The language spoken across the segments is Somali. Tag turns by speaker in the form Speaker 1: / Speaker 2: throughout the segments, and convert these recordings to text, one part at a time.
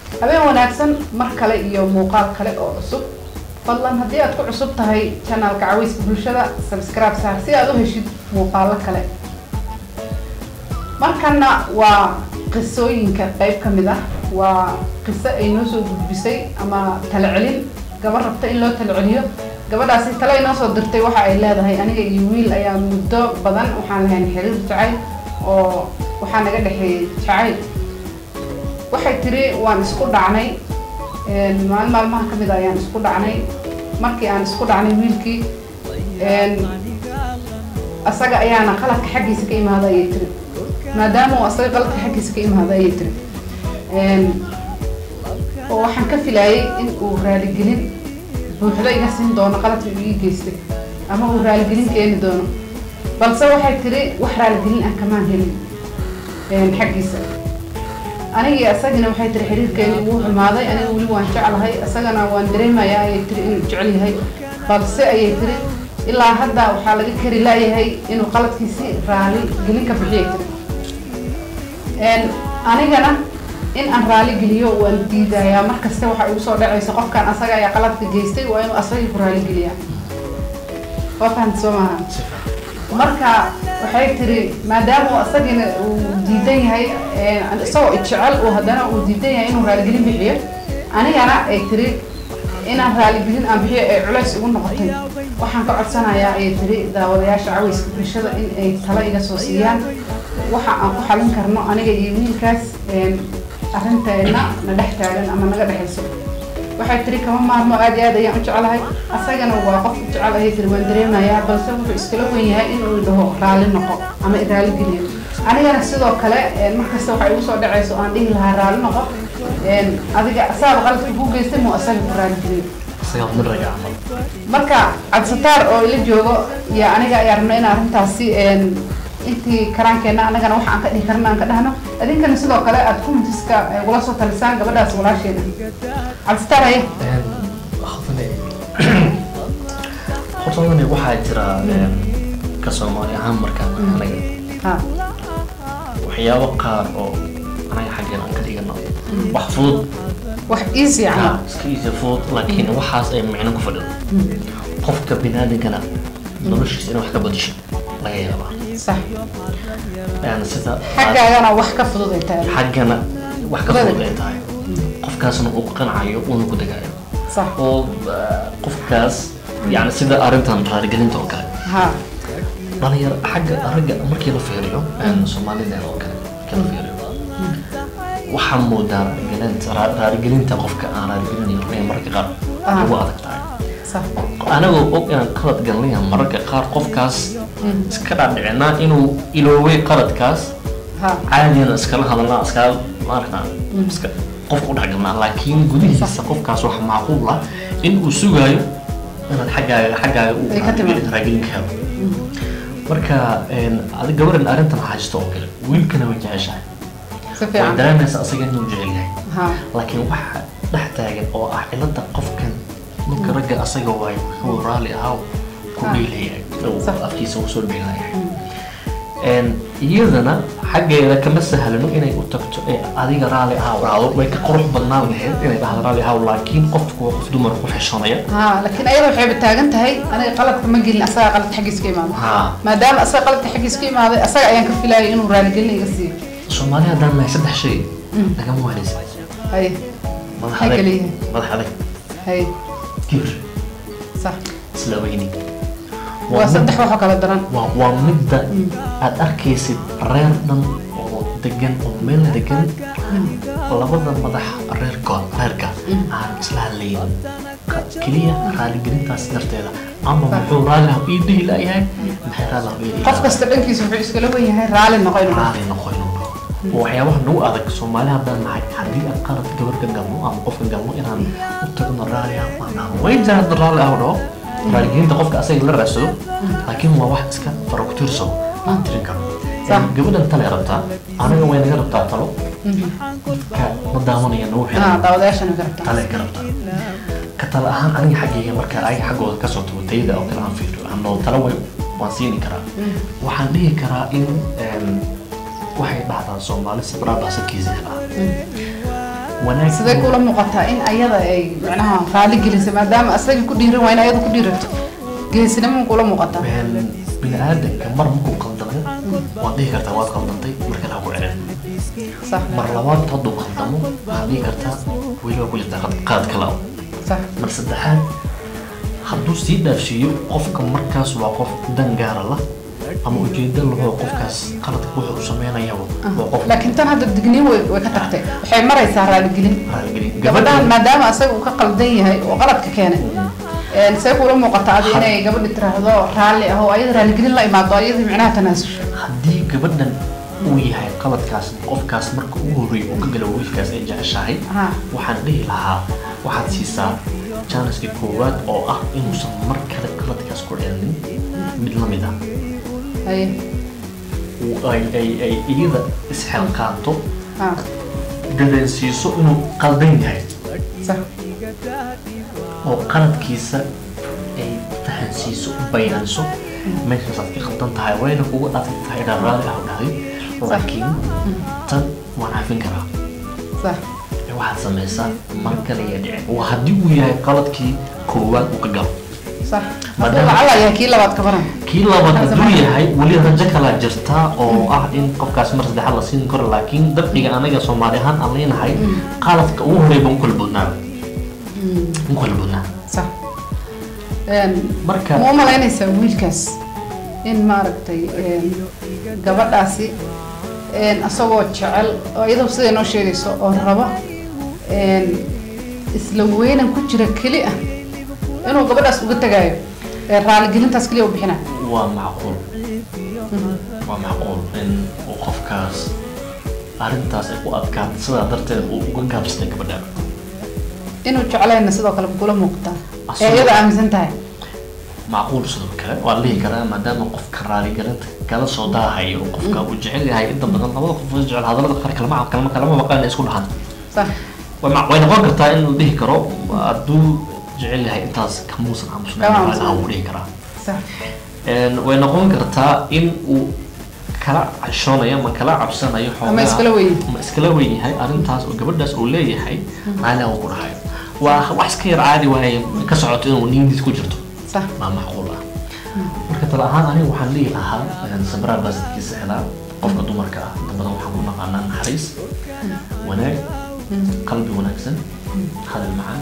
Speaker 1: habeen wanaagsan mar kale iyo muuqaal kale oo cusub fadlan haddii aad ku cusub tahay janaalka caweyska bulshada subscribe saar si aad u heshid muuqaalo kale markana waa qisooyinka qayb ka mid ah waa qiso ay noo soo gudbisay ama tala celin gabar rabta in loo tala celiyo gabadhaasi tale ay noo soo dirtay waxa ay leedahay aniga iyo wiil ayaa muddo badan waxaan lahayn xiriir jacayl oo waxaa naga dhexeeyey jacayl waxay tiri waan isku dhacnay maalin maalmaha ka mid a ayaan isku dhacnay markii aan isku dhacnay wiilkii asaga ayaana qaladka xaggiisa ka imaada ayay tiri maadaama uu asaga qaladka xaggiisa ka imaada ayay tiri oo waxaan ka filaayay in uu raaligelin buuxdo iga siin doono qaladka uu ii geystay ama uu raaligelin keeni doono balse waxay tiri wax raaligelin ah kamaan helin xaggiisa anigii asagina waxay tiri xiriirkeeni wuu xumaaday aniga weli waan jeclahay isagana waan dareemayaa ayay tiri inuu jecel yahay balse ayay tiri ilaa hadda waxaa laga kari laayahay inuu qaladkiisi raali gelin ka bixiyay tiri anigana in aan raali geliyo waan diidayaa markasta waxaa igu soo dhacaysa qofkan asaga ayaa qaladka geystay waa inuu asagii ku raali geliyaa waa fahamta soo maaha marka waxay tiri maadaama uu asagina uu diidan yahay isagoo jecel uu haddana uu diidan yahay inuu raaligelin bixiyo anigana ay tiri inaan raaligelin aan bixiyo ay culays ugu noqotay waxaan ka codsanayaa ayay tiri daawadayaasha caweyska bulshada in ay talo iga soo siiyaan waxa aan ku xalin karno aniga iyo wiilkaas arrinteena na dhex taagan ama naga dhexayso waxay tiri kama maarmo aad iyo aad ayaan u jeclahay asagana waa qof u jecel ayay tiri waan dareemayaa balse wuxuu iskala wen yahay inuu dhaho raali noqo ama raali geliyo anigana sidoo kale markasta waxay igu soo dhacayso aan dhihi lahaa raali noqo adiga asaaba qaladka ku geystay muu asaga ku raali geliyo marka cabsitaar oo ila joogo iyo aniga ayaa rabna in arrintaasi intii karaankeenna anagana waxa aan ka dhihi karna aan ka dhahno idinkana sidoo kale aad kumitiska ugula soo talisaan gabadhaas walaasheena cabsitaar haye
Speaker 2: hortadani waxaa jira ka soomaali ahaan markaan anaga waxyaabo qaar oo anaga xaggeen aan ka dhigano wax fudud
Speaker 1: wax easy camal
Speaker 2: iska easy fudud laakiin waxaas ay micno ku fadhido qofka binaadinkana noloshiisa inay wax ka badasho laga yaabaa
Speaker 1: sax
Speaker 2: sida
Speaker 1: xaggaagana wax ka fudud ay tahay
Speaker 2: xaggana wax ka fudud ay tahay qofkaasna uu qancayo uuna ku degaayo
Speaker 1: sax
Speaker 2: oo qofkaas yani sida arrintan raaligelinta oo kale
Speaker 1: ha
Speaker 2: dhalinyaro xagga ragga markii la fiiriyo soomaalida oo kale markii la fiiriyo waxaa moodaa raaligelinta raaligelinta qofka aan raaligelinayo inay mararka qaar ugu adag tahay
Speaker 1: sax
Speaker 2: anagoo og inaan qalad galnaya mararka qaar qofkaas iska dhaadhicinaa inuu ilooway qaladkaas
Speaker 1: ha
Speaker 2: caadiyana iskala hadalnaa iskala maaragtaa iska qofka u dhexgalnaa laakiin gudihiisa qofkaas waxa macquul ah in uu sugaayo inaad xaggaaga xaggaaga uu
Speaker 1: Ay ka timaado.
Speaker 2: raagilin ka helo marka adi gabaran arrintan haysto oo kale wiilkana way jeceshahay
Speaker 1: si
Speaker 2: way
Speaker 1: fiican
Speaker 2: dareemaysa asaga inuu jecel yahay
Speaker 1: ha
Speaker 2: laakiin waxa dhex taagan oo ah cilada qofkan ninka ragga asaga waayo wuxuu raalli ahaa ku
Speaker 1: Ah.
Speaker 2: dhiilayahay oo
Speaker 1: Sax.
Speaker 2: afkiisa usoo dhiilayahay iyadana xaggeeda kama sahlano inay u tagto ee adiga raalli ahaa dhahdo way ka qurux badnaan lahayd inay dhahdo raalli ahaa laakiin qofku waa qof dumar ku xishoonaya
Speaker 1: ha laakiin ayada waxayba taagan tahay aniga qaladka ma gelin asaga qaladka xaggiisa ka imaado
Speaker 2: haa
Speaker 1: maadaama asaga qaladka xaggiisa ka imaaday asaga ayaan ka filaayay inuu raaligelin iga siiyo
Speaker 2: soomaali haddaan nahay saddex shay lagama waanaysa
Speaker 1: haye
Speaker 2: madax
Speaker 1: Maxay
Speaker 2: adag
Speaker 1: kala yihiin?
Speaker 2: madax adag
Speaker 1: haye
Speaker 2: kibir
Speaker 1: sax
Speaker 2: isla weyni
Speaker 1: waa saddex waxoo kala daran
Speaker 2: waa waa midda aad arkaysid reer dhan oo degan oo meel degan labada madax reerkood reerka aan isla hadlaynin Ka- keliya raaligelintaas darteeda ama muxuu raalli ah ii dhihi laayahay maxay raalli ah ii dhihi
Speaker 1: qof kasta dhankiisa wuxuu iskala wen yahay raali noqo inuu dhaho.
Speaker 2: raalli noqo inuu dhaho oo waxyaabaha nagu adag soomaali haddaan nahay haddii aan qalad gabar ka galno ama qof ka galno inaan u tagno raalli ah aan dhahno way jiraan dad raalli ah oo dhaho raaligelinta qofka asaga la raadsado laakiin waa wax iska farakutirso aan tirin karno
Speaker 1: Sax.
Speaker 2: gabadhan tale rabtaa anaga way naga rabtaa talo ka ma daawanaya nagu
Speaker 1: ha
Speaker 2: xiran
Speaker 1: daawadayaashana ka rabtaa
Speaker 2: tale ka rabtaa ka tale ahaan aniga xaggayga marka ay xaggooda kasoo tago tayada oo kale aan fiiriyo ano tale way waan siini karaa waxaan dhihi karaa in em, waxay dhahdaa soomaali sabraa baasadkiisa helaa wanaag
Speaker 1: sidee kula muuqataa in ayada ay macnaha raali gelisay maadaama asagii ku dhiiran waa in ayada ku dhiirato geesinimo kula muuqataa
Speaker 2: Een, bini-aadanka mar markuu qaldamo waad dhihi kartaa waad qaldantay mar kale ha ku celin
Speaker 1: sax
Speaker 2: mar labaad hadduu qaldamo waxaad dhihi kartaa weli waa ku jirtaa qalad- qalad kale ah.
Speaker 1: sax
Speaker 2: mar saddexaad hadduu sii dhaafsiiyo qofka markaas waa qof dan gaara la ama ujeeda lahoo qofkaas qaladka wuxuu u sameynayaba waa qof
Speaker 1: laakiin tan hadda digniin way way ka tagtay waxay maraysaa raaligelin
Speaker 2: raaligelin
Speaker 1: gabadhan maadaama asaga uu ka qaldan yahay oo qaladka keenay een, see kula muuqataa adi inay gabadhi tiraahdo raalli ah oo ayada raaligelin la imaado ayadii micnaha tanaasusho
Speaker 2: haddii gabadhan uu yahay qaladkaas qofkaas marka ugu horreeya uu ka galo wiilkaas ay jeceshahay
Speaker 1: Ha.
Speaker 2: waxaan dhihi lahaa waxaad siisaa janiska koowaad oo ah inuusan mar kale qaladkaas ku celinin mid la mid ah
Speaker 1: haye
Speaker 2: uu- ay ay ay iyada isxilqaanto
Speaker 1: ha
Speaker 2: dareensiiso inuu qaldan yahay
Speaker 1: sax
Speaker 2: oo qaladkiisa ay fahansiiso bayaanso meeshaas aad ka qaldan tahay wayna kugu adag tahay inaad raalli ah u dhahday laakiin tan waan cafin karaa
Speaker 1: sax
Speaker 2: ee waxaad samaysaa mar kale iyo dhicin waa haddii uu yahay qaladkii koowaad uu ka galo
Speaker 1: sax hadduu
Speaker 2: Maadaama-
Speaker 1: lacala yahay kii labaad ka baran
Speaker 2: kii labaad hadduu yahay weli rajo kalaa jirtaa oo ah in qofkaas mar saddexaad la siin karo laakiin dabciga anaga soomaali ahaan aan leenahay qaladka ugu horreeya baan u kala boodnaa u kala boodnaa
Speaker 1: sax Een,
Speaker 2: marka
Speaker 1: ma u malaynaysaa wiilkaas in maaragtay een, gabadhaasi een, asagoo jecel oo iyadoo siday noo sheegayso oo rabo een, isla weynan ku jira keli ah inuu gabadhaas uga tagayo ee raaligelintaas keliya u bixina
Speaker 2: waa macquul waa macquul in uu qofkaas arrintaas ay ku adkaato sidaa darteed uu uga gaabsatay gabadha
Speaker 1: inuu jeclayna sidoo kale kula muuqataa ee
Speaker 2: Asagoo-
Speaker 1: iyada aaminsan tahay
Speaker 2: macquul sidoo kale waa la dhihi karaa maadaama qofka raaligelinta kala soo daahayo qofka uu jecel yahay inta badan labada qof oo jecel hadallada qaar kalama kalama kalama maqaan isku dhahan
Speaker 1: sax
Speaker 2: way ma- way noqon kartaa in la dhihi karo hadduu jecel yahay intaas kamuusan
Speaker 1: Kama
Speaker 2: aamusnayn
Speaker 1: aamusnayn.
Speaker 2: waa uu dhihi karaa
Speaker 1: sax
Speaker 2: Een, way noqon kartaa in uu kala cashoonayo ama kala cabsanayo
Speaker 1: ama
Speaker 2: xoogaa-
Speaker 1: iskala weyn
Speaker 2: ma iskala weyn yahay arrintaas oo gabadhaas uu leeyahay maali uu ku dhahayo waa wax iska yar caadi waaye ka socoto inuu niyadiis ku jirto
Speaker 1: sax
Speaker 2: waa macquul ah marka tala ahaan aniga waxaan dhihi lahaa een, sabraar baa sadkiisa helaa qofka dumarka ah inta badan waxaan ku naqaanaa naxariis wanaag qalbi wanaagsan hadal macaan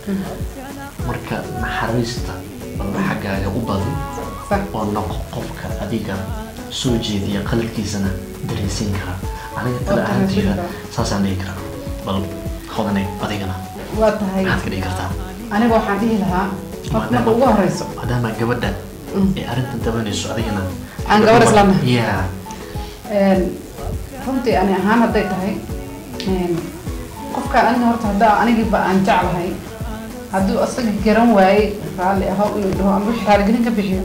Speaker 2: marka naxariista bal xaggaaga u badi
Speaker 1: sax
Speaker 2: oo noqo qofka adiga soo jeediya qalbkiisana dareensiin kara aniga tala
Speaker 1: Oo
Speaker 2: ahaanteeda
Speaker 1: dareensiin
Speaker 2: saasaan dhihi karaa bal hodanay adigana
Speaker 1: waa tahay
Speaker 2: maxaad ka dhihi kartaa
Speaker 1: aniga waxaan dhihi lahaa qof marka ugu horeyso
Speaker 2: maadaama gabadha
Speaker 1: Mm.
Speaker 2: ay arrintan dabanayso adigana
Speaker 1: Aan gabadh isla nahay.
Speaker 2: ya
Speaker 1: Een, runtii ani ahaan hadday tahay een, qofkaan aniga horta haddaa anigiiba aan jeclahay hadduu asaga garan waayey raalli aho inuu dhaho ama wixii raaligelin ka bixiyo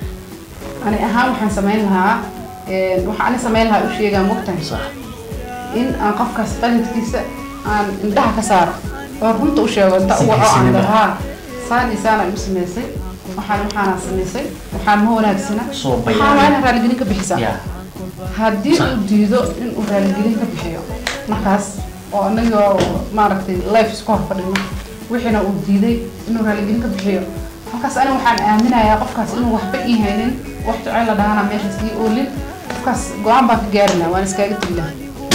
Speaker 1: ani ahaan waxaan samayn lahaa een, waxaan ani samayn lahaa u sheegaa mogtahay
Speaker 2: sax
Speaker 1: in aan qofkaas qalinkiisa aan indhaha ka saaro oo runta u sheego inta
Speaker 2: Si
Speaker 1: u waco aan
Speaker 2: geesinimo.
Speaker 1: dhahaa saan iyo saana igu samaysay waxaan waxaana samaysay waxaan ma wanaagsana
Speaker 2: Soo
Speaker 1: waxaan waa
Speaker 2: bayaanay.
Speaker 1: inaan raaligelin ka bixisaa
Speaker 2: ya
Speaker 1: haddii
Speaker 2: Sax.
Speaker 1: uu diido in uu raaligelin ka bixiyo markaas oo anaga maaragtay life isku hor fadhino wixiina uu diiday inuu raaligelin ka bixiyo halkaas aniga waxaan aaminayaa qofkaas inuu waxba ii haynin wax jecel la dhahana meeshaas ii oolin qofkaas go-aan baan ka gaari lahaa waan iskaaga tegi lahaa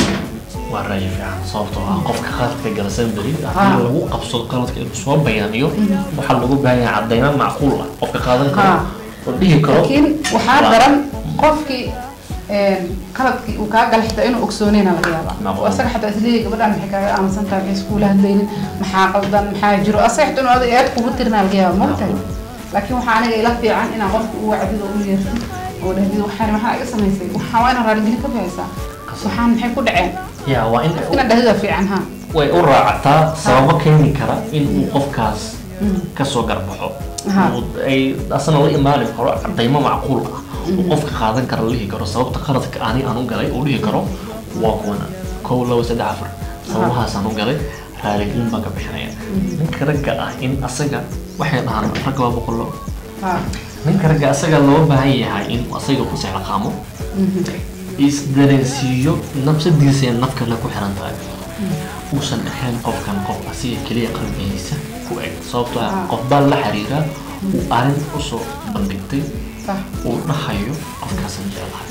Speaker 2: waa raayi fiican sababtoo ah qofka qaladka galasan beri
Speaker 1: Ah.
Speaker 2: haddii lagu qabsado qaladka inuu soo bayaaniyo waxaa lagu baahan yahay cadaymo macquul ah qofka qaadan karo
Speaker 1: Ah.
Speaker 2: oo dhihi karo
Speaker 1: laakiin waxaa
Speaker 2: waa-
Speaker 1: daran qofkii een, qaladkii uu kaa gala xitaa inuu ogsoonayna laga yaabaa
Speaker 2: Macquul.
Speaker 1: oo asaga xitaa isleeyahay gabadhaan maxay kaaga aaminsan tahay maxay iskuula hadlaynin maxaa qaldan maxaa jiro asaga xitaa inuu adiga eed kugu tirina laga yaaba mogtahay laakiin waxaa aniga ila fiican inaan qofka u wacdid oo u yeertid oo dhahdid waxaan waxaa iga samaysay waxaa waa inaan raaligelin ka bixaysaa waxaan maxay ku dhaceen
Speaker 2: ya waa in
Speaker 1: inaad dhahdida fiican ha
Speaker 2: way u raacataa sababo keeni kara in uu qofkaas kasoo garbaxo
Speaker 1: Aha.
Speaker 2: Uu- ay asana la imaani karo cadaymo macquul ah uu qofka qaadan kara la dhihi karo sababta qaladka ani aan u galay uu dhihi karo waa kuwana kow labo saddex afar sababahaasaan u galay raaligelin baan ka bixinaya ninka ragga ah in asaga waxay dhahaan ragga waa boqolo
Speaker 1: ha
Speaker 2: ninka ragga asaga loo baahan yahay in asaga ku sexlaqaamo isdareensiiyo nafsadiisa ee naf kale ku xiran tahay uusan ahayn qofkan qof asiga keliya qalbigiisa ku eg sababtoo ah
Speaker 1: Ah.
Speaker 2: qof baa la xiriiraa uu arrin usoo bandhigtay
Speaker 1: sax
Speaker 2: uu dhahayo qofkaasan jeclahay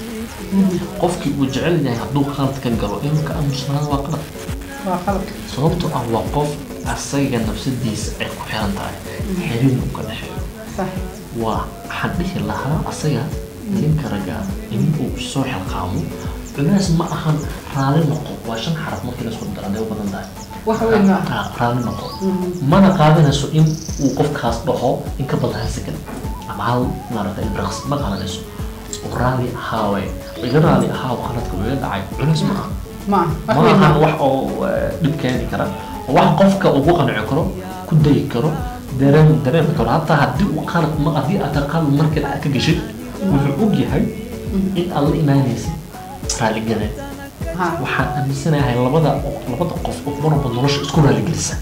Speaker 2: qofkii uu jecel yahay hadduu qalad ka galo inuu ka aamusnaado waa qalad
Speaker 1: waa qalab
Speaker 2: sababtoo ah waa qof asaga nafsadiisa ay ku xiran tahay xiriir uu ka dhexeeyo
Speaker 1: sax
Speaker 2: waa waxaan dhihi lahaa asaga ninka ragga in uu soo xilqaamo culeys ma ahan raali noqo waa shan xaraf markii la isku daro hadday u badan tahay
Speaker 1: wax weyn ma aha
Speaker 2: Ah, raali noqo mana qaadanayso in uu qofkaas dhaho in ka badan hal second ama hal maaragtay ilbiraqs ma qaadanayso oo raali ahaawe iga raali ahaaw qaladka uu iga dhacay culeys ma aha
Speaker 1: ma aha wax
Speaker 2: ma
Speaker 1: weyn ma
Speaker 2: ahan
Speaker 1: aha
Speaker 2: wax oo eh, dhib keeni kara oo wax qofka uu ku qanci karo ku dayi karo dareen dareemi karo hataa haddii uu qalad ma haddii aad qalad markeed aad ka geshid wuxuu og yahay in aad la imaanaysid raaligelin
Speaker 1: ha
Speaker 2: waxaan aaminsanahay labada labada qof oo marwalba nolosha isku raaligelisa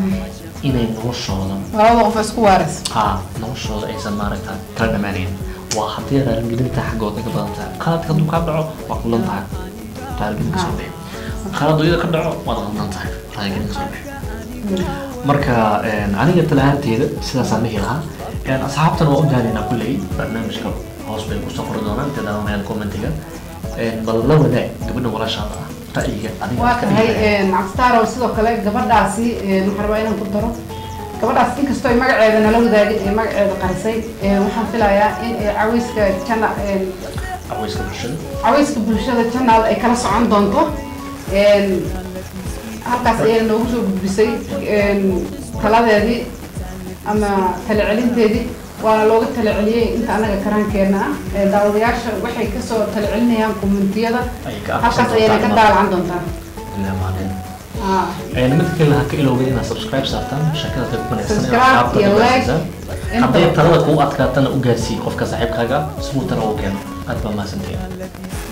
Speaker 2: inay noloshooda
Speaker 1: labada qof isku waaris
Speaker 2: haa noloshooda aysan maaragta kala dhammaanayn waa haddii raaligelinta xaggooda ka badan tahay qaladka hadduu kaa dhaco waa qulan tahay raaligelin kasoo bixi qalad iyada ka dhaco waad qaldan tahay raaligelin kasoo bixi marka een, aniga talahaanteeda sidaasaan dhihi lahaa Een, asxaabtana waa u daanaynaa kulley barnaamijka hoos bay kusoo qori doonaan inta daawanayaan commentiga Een, bal la wadaag gabadha walaashaada ah ra'yiga adiga
Speaker 1: waa
Speaker 2: ka
Speaker 1: tahay
Speaker 2: dhigaya.
Speaker 1: cabdistaarow sidoo kale gabadhaasi een, waxaan rabaa inaan ku daro gabadhaas inkastoo ay magaceeda nala wadaagin ee magaceeda qarisay een, waxaan filayaa in ay caweyska jana een,
Speaker 2: Caweyska bulshada
Speaker 1: caweyska bulshada channel ay kala socon doonto een, halkaas ayay noogu soo gudbisay een, taladeedii ama tala celinteedii waana looga tala celiyey inta anaga karaankeena ah Ee, daawadayaasha waxay kasoo tala celinayaan kommentiyada
Speaker 2: ay ka
Speaker 1: halkaas ayayna ka daalacan doontaa
Speaker 2: ilaa maalin
Speaker 1: Ah,
Speaker 2: Een, mid kale ha ka ilowga inaad subscribe saartaan shakada qayb wanaagsan ee
Speaker 1: Subscribe
Speaker 2: asxaabta
Speaker 1: iyo
Speaker 2: ku
Speaker 1: like.
Speaker 2: gaarsiisaan. haddii talada kuu adkaatana u gaarsii qofka saaxiibkaaga si uu tala u keeno aad baa mahadsantahay